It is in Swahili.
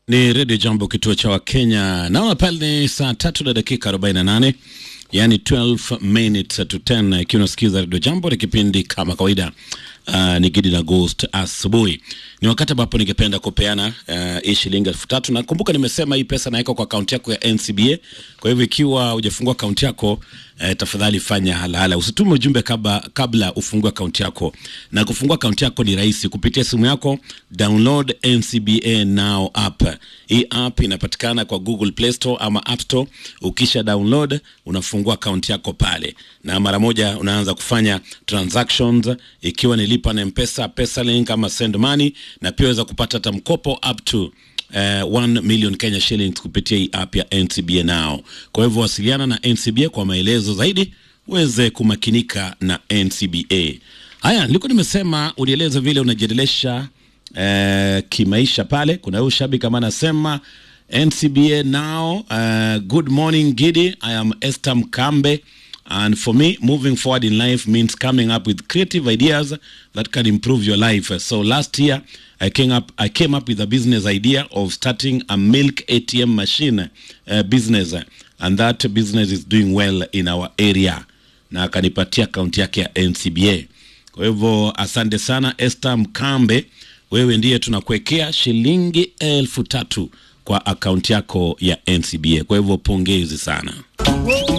Ni redio Jambo, kituo cha Wakenya. Naona pale ni saa tatu na dakika 48, yani 12 minutes to 10, ikiwa unasikiza redio Jambo. Ni kipindi kama kawaida, uh, ni Gidi na Ghost asubuhi. Ni wakati ambapo ningependa kupeana uh, hii shilingi elfu tatu. Nakumbuka nimesema hii pesa naweka kwa akaunti yako ya NCBA. Kwa hivyo ikiwa hujafungua akaunti yako eh, tafadhali fanya halahala, usitume ujumbe kabla, kabla ufungue akaunti yako. Na kufungua akaunti yako ni rahisi kupitia simu yako, download NCBA Now app. Hii app inapatikana kwa Google Play Store ama App Store. Ukisha download unafungua akaunti yako pale, na mara moja unaanza kufanya transactions, ikiwa ni lipa na Mpesa, Pesalink ama send money, na pia waweza kupata hata mkopo up to Uh, 1 million Kenya shillings kupitia hii app ya NCBA Now. Kwa hivyo wasiliana na NCBA kwa maelezo zaidi uweze kumakinika na NCBA. Haya, nilikuwa nimesema ulieleza vile unajiendelesha uh, kimaisha pale. Kuna huyu shabiki kama anasema NCBA Now, uh, good morning Gidi, I am Esther Mkambe And for me, moving forward in life means coming up with creative ideas that can improve your life. So last year, I came up, I came up with a business idea of starting a milk ATM machine uh, business, and that business is doing well in our area. Na akanipatia akaunti yake ya NCBA. Kwa hivyo asante sana Esther Mkambe, wewe ndiye tunakuwekea shilingi elfu tatu kwa akaunti yako ya NCBA. Kwa hivyo pongezi sana.